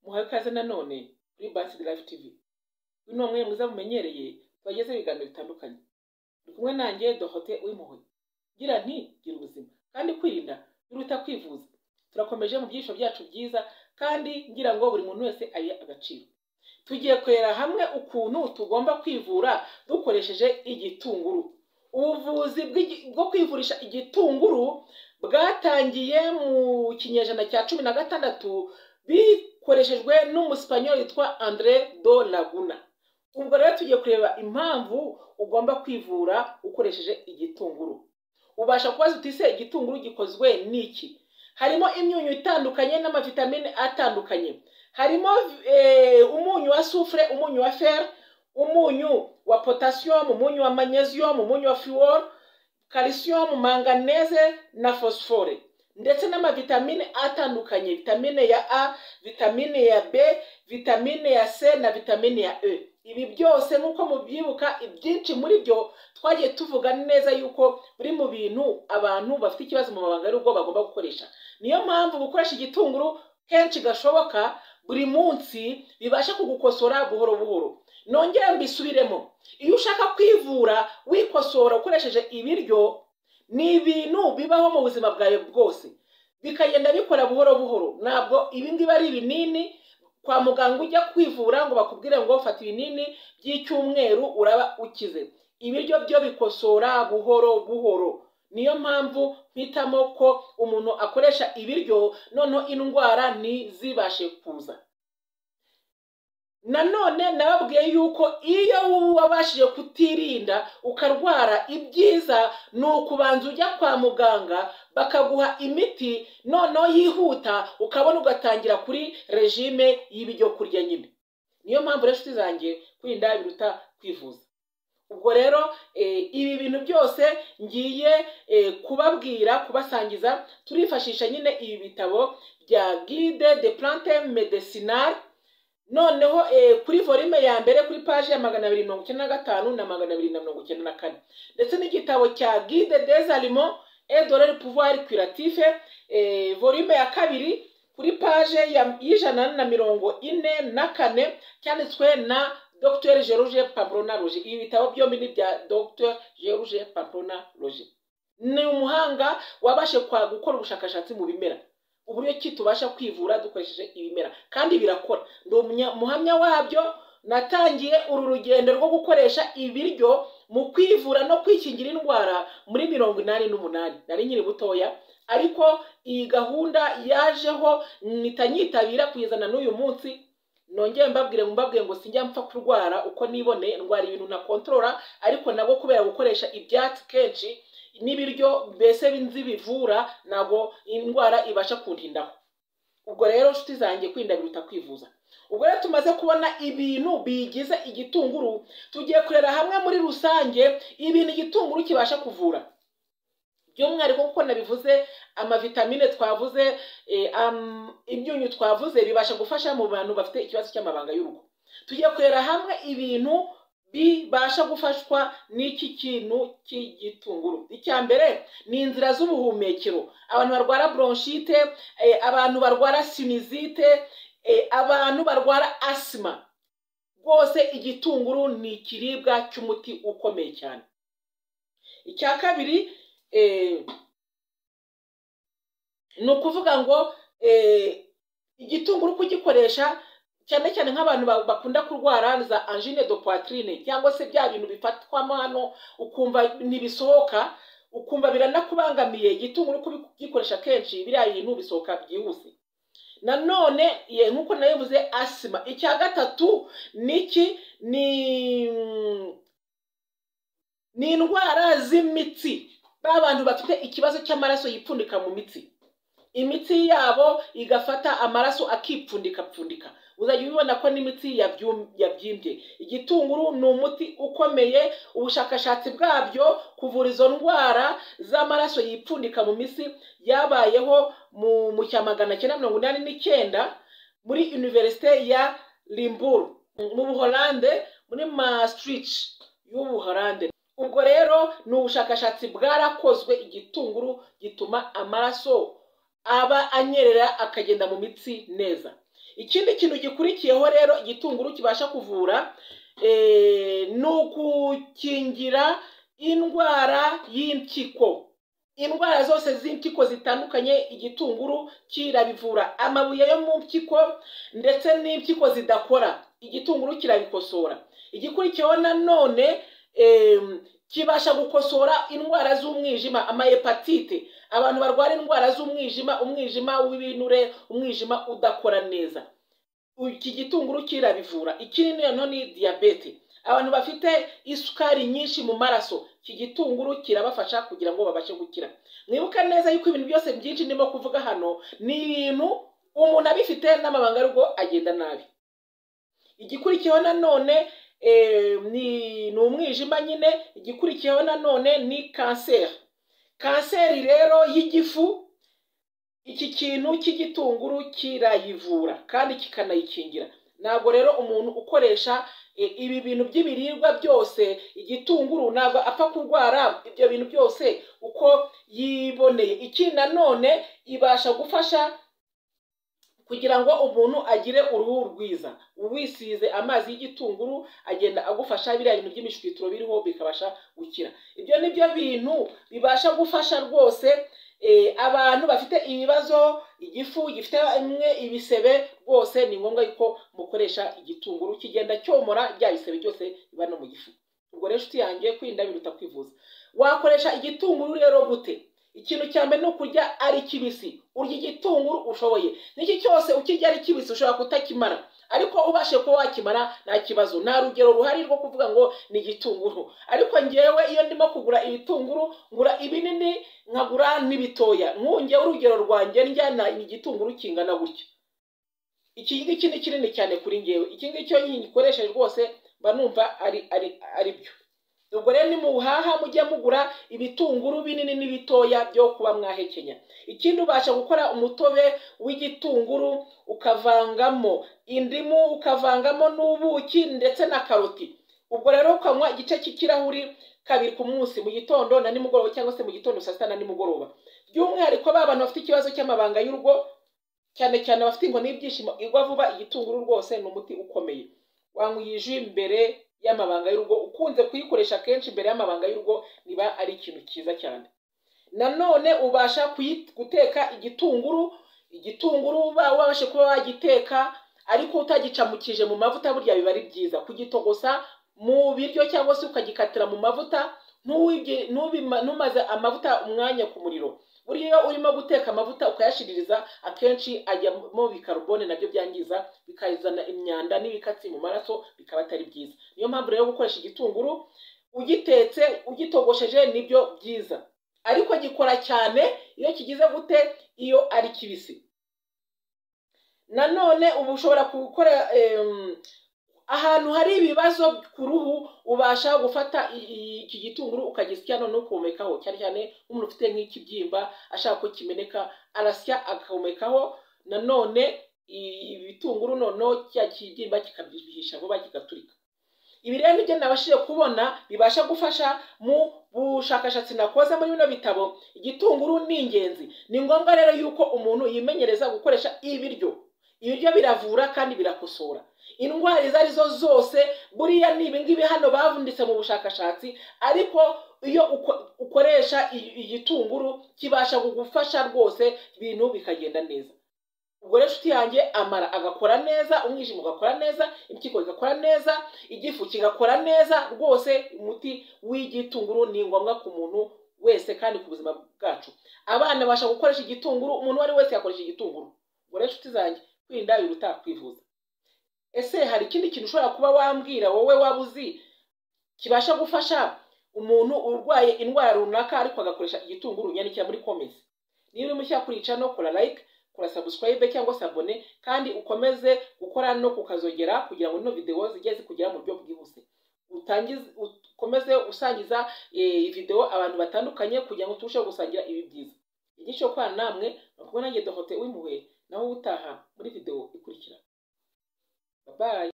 muhawe ikaze nanone kuri Basi Live TV uyu ni umwe mwiza mumenyereye tubageze ibiganiro bitandukanye uri kumwe nanjye Dorothée Uwimpuhwe ngira nti gira ubuzima kandi kwirinda biruta kwivuza turakomeje mu byiciro byacu byiza kandi ngira ngo buri muntu wese ayihe agaciro tugiye kureba hamwe ukuntu tugomba kwivura dukoresheje igitunguru ubuvuzi bw'igi- bwo kwivurisha igitunguru bwatangiye mu kinyejana cya cumi na gatandatu bikoreshejwe n'umusipanyoli witwa Andre do Laguna ubwo rero tugiye kureba impamvu ugomba kwivura ukoresheje igitunguru ubasha kubaza uti ese igitunguru gikozwe n'iki harimo imyunyu itandukanye n'amavitamine atandukanye harimo eh, umunyu wa sufure umunyu wa fer umunyu wa potassium umunyu wa magnesium umunyu wa fluor calcium manganese na phosphore ndetse n'amavitamine atandukanye vitamine ya a vitamine ya b vitamine ya c na vitamine ya e ibi byose nk'uko mubyibuka ibyinshi muri byo twagiye tuvuga neza yuko biri mu bintu abantu bafite ikibazo mu mabanga y'urugo bagomba gukoresha niyo mpamvu gukoresha igitunguru kenshi gashoboka buri munsi bibasha kugukosora buhoro buhoro nongere mbisubiremo iyo ushaka kwivura wikosora ukoresheje ibiryo ni ibintu bibaho mu buzima bwawe bwose bikagenda bikora buhoro buhoro ntabwo ibi ngibi ari ibinini kwa muganga ujya kwivura ngo bakubwire ngo fata ibinini by'icyumweru uraba ukize ibiryo byo bikosora buhoro buhoro niyo mpamvu mpitamo ko umuntu akoresha ibiryo noneho indwara ntizibashe kuza nanone nababwiye yuko iyo wabashije kutirinda ukarwara ibyiza ni ukubanza ujya kwa muganga bakaguha imiti noneho yihuta ukabona ugatangira kuri regime y'ibiryo kurya nyine niyo mpamvu rero inshuti zanjye kwirinda biruta kwivuza ubwo rero eh, ibi bintu byose ngiye eh, kubabwira kubasangiza turifashisha nyine ibi bitabo bya guide de plante medicinale noneho eh, kuri volume ya mbere kuri paji ya magana abiri mirongo icyenda na gatanu na magana abiri na mirongo icyenda na kane ndetse n'igitabo cya guide des aliments et de leur pouvoir curatif eh, volume ya kabiri kuri paje ya- y'ijana na mirongo ine na kane cyanditswe na dr george pamplona roger ibi bitabo byombi ni bya dr george pamplona roger ni umuhanga wabashe kwa gukora ubushakashatsi mu bimera uburyo ki tubasha kwivura dukoresheje ibimera kandi birakora ndi umunya- umuhamya wabyo natangiye uru rugendo rwo gukoresha ibiryo mu kwivura no kwikingira indwara muri mirongo inani n'umunani nari nkiri butoya ariko iyi gahunda yajeho mpita nyitabira kuyizana n'uyu munsi nongeye mbabwire mbabwiye ngo sinjya mpfa kurwara uko niboneye ndwara ibintu ntakontorora ariko nabwo kubera gukoresha ibyatsi kenshi n'ibiryo mbese nzi bivura ntabwo indwara ibasha kuntindaho ubwo rero nshuti zanjye kwirinda biruta kwivuza ubwo rero tumaze kubona ibintu bigize igitunguru tugiye kureba hamwe muri rusange ibintu igitunguru kibasha kuvura by'umwihariko kuko nabivuze amavitamine twavuze eh, am- imyunyu twavuze bibasha gufasha mu bantu bafite ikibazo cy'amabanga y'urugo tugiye kureba hamwe ibintu bibasha gufashwa n'iki kintu cy'igitunguru icya mbere ni inzira z'ubuhumekero abantu barwara bronchite eh, abantu barwara sinizite eh, abantu barwara asima rwose igitunguru ni ikiribwa cy'umuti ukomeye cyane icya kabiri eh, ni ukuvuga ngo eh, igitunguru kugikoresha cyane cyane nk'abantu ba- bakunda kurwara za angine de poitrine cyangwa se bya bintu bifatwamo hano ukumva ntibisohoka ukumva biranakubangamiye igitunguru kugikoresha kenshi biriya bintu bisohoka byihuse nanone ye nk'uko nabivuze asima icya gatatu niki ni ni indwara z'imitsi ba bantu bafite ikibazo cy'amaraso yipfundika mu mitsi imitsi yabo igafata amaraso akipfundikapfundika uzajya ubibona ko n'imitsi yabyum- yabyimbye igitunguru ni umuti ukomeye ubushakashatsi bwabyo kuvura izo ndwara z'amaraso yipfundika mu misi yabayeho mu mu cya magana cyenda mirongo inani n'icyenda muri univerisite ya limburu mu buholande muri maastricht y'ubuholande ubwo rero ni ubushakashatsi bwarakozwe igitunguru gituma amaraso aba anyerera akagenda mu mitsi neza ikindi kintu gikurikiyeho rero igitunguru kibasha kuvura eh, ni ukukingira indwara y'impyiko indwara zose z'impyiko zitandukanye igitunguru kirabivura amabuye yo mu mpyiko ndetse n'impyiko zidakora igitunguru kirabikosora igikurikiyeho nanone em, kibasha gukosora indwara z'umwijima amahepatite abantu barwara indwara z'umwijima umwijima w'ibinure umwijima udakora neza iki gitunguru kirabivura ikindi noneho ni diyabete abantu bafite isukari nyinshi mu maraso iki gitunguru kirabafasha kugira ngo babashe gukira mwibuka neza yuko ibintu byose byinshi ndimo kuvuga hano ni ibintu umuntu abifite n'amabanga arugo agenda nabi igikurikiyeho nanone eh, ni ni umwijima nyine igikurikiyeho nanone ni kanseri kanseri rero y'igifu iki kintu cy'igitunguru kirayivura kandi kikanayikingira ntabwo rero umuntu ukoresha eh, ibi bintu by'ibiribwa byose igitunguru ntabwo apfa kurwara ibyo bintu byose uko yiboneye iki nanone ibasha gufasha kugira ngo umuntu agire uruhu rwiza uwisize amazi y'igitunguru agenda agufasha biriya bintu by'imishwitiro biriho bikabasha gukira ibyo ni byo bintu bibasha gufasha rwose eh, abantu bafite ibibazo igifu gifite imwe ibisebe rwose ni ngombwa yuko mukoresha igitunguru kigenda cyomora bya bisebe byose biba no mu gifu ubwo rero inshuti yanjye kwirinda biruta kwivuza wakoresha igitunguru rero gute ikintu cya mbere ni ukurya ari kibisi urya igitunguru ushoboye n'iki cyose ukirya ari kibisi ushobora kutakimara ariko ubashe kuba wakimara nta kibazo nta rugero ruhari rwo kuvuga ngo ni igitunguru ariko ngewe iyo ndimo kugura ibitunguru ngura ibinini nkagura n'ibitoya nkunge urugero rwanjye njyana ni igitunguru kingana gutya iki ngiki ni kinini cyane kuri ngewe iki ngiki iyo ngikoresheje rwose mba numva ari ari ari byo ubwo rero ni muhaha mujye mugura ibitunguru binini n'ibitoya byo kuba mwahekenya ikindi ubasha gukora umutobe w'igitunguru ukavangamo indimu ukavangamo n'ubuki ndetse na karoti ubwo rero ukanywa igice cy'ikirahuri kabiri ku munsi mu gitondo na nimugoroba cyangwa se mu gitondo saa sita na nimugoroba by'umwihariko ba bantu bafite ikibazo cy'amabanga y'urugo cyane cyane abafite inkoni y'ibyishimo igwa vuba igitunguru rwose ni umuti ukomeye wanywa iyi ji mbere y'amabanga y'urugo ukunze kuyikoresha kenshi imbere y'amabanga y'urugo niba ari ikintu cyiza cyane nanone ubasha kuyi- guteka igitunguru igitunguru ba- wabashe kuba wagiteka ariko utagicamukije mu mavuta burya biba ari byiza kugitogosa mu biryo cyangwa se ukagikatira mu mavuta ntuwibye- ntubima- ntumaze amavuta umwanya ku muriro burya iyo urimo guteka amavuta ukayashiririza akenshi ajyamo bikarubone nabyo byangiza bikazana imyanda n'ibikatsi mu maraso bikaba atari byiza niyo mpamvu rero gukoresha igitunguru ugitetse ugitogosheje nibyo byiza ariko gikora cyane iyo kigize gute iyo ari kibisi nanone uba ushobora gukora em, ahantu hari ibibazo ku ruhu ubasha gufata i- i- iki gitunguru ukagisya noneho ukumekaho cyane cyane nk'umuntu ufite nk'ikibyimba ashaka ko kimeneka arasya akumekaho nanone i- ibitunguru noneho cya kibyimba kikabyihisha vuba kigaturika ibi rero nibyo nabashije kubona bibasha gufasha mu bushakashatsi nakoze muri bino bitabo igitunguru ni ingenzi ni ngombwa rero yuko umuntu yimenyereza gukoresha ibiryo ibiryo biravura kandi birakosora indwara izo ari zo zose buriya ni ibingibi hano bavunditse mu bushakashatsi ariko iyo uko- ukoresha i- igitunguru kibasha kugufasha rwose ibintu bikagenda neza ubwo rero inshuti yanjye amara agakora neza umwijima ugakora neza impyiko igakora neza igifu kigakora neza rwose umuti w'igitunguru ni ngombwa ku muntu wese kandi ku buzima bwacu abana babasha gukoresha igitunguru umuntu uwo ari we wese yakoresha igitunguru ubwo rero inshuti zanjye kwirinda biruta kwivuza ese hari ikindi kintu ushobora kuba wambwira wowe waba uzi kibasha gufasha umuntu urwaye indwara runaka ariko agakoresha igitunguru nyandikira muri comments niba uri mushya kuri channel kora like kora subscribe cyangwa se abone kandi ukomeze gukora no kukazogera kugira ngo ino video zijye zikugera mu buryo bwihuse utangize ukomeze usangiza eh, video abantu batandukanye kugira ngo turusheho gusangira ibi byiza igice kwa namwe bakubona nanjye dohote w'impuhwe naho utaha muri video ikurikira bye bye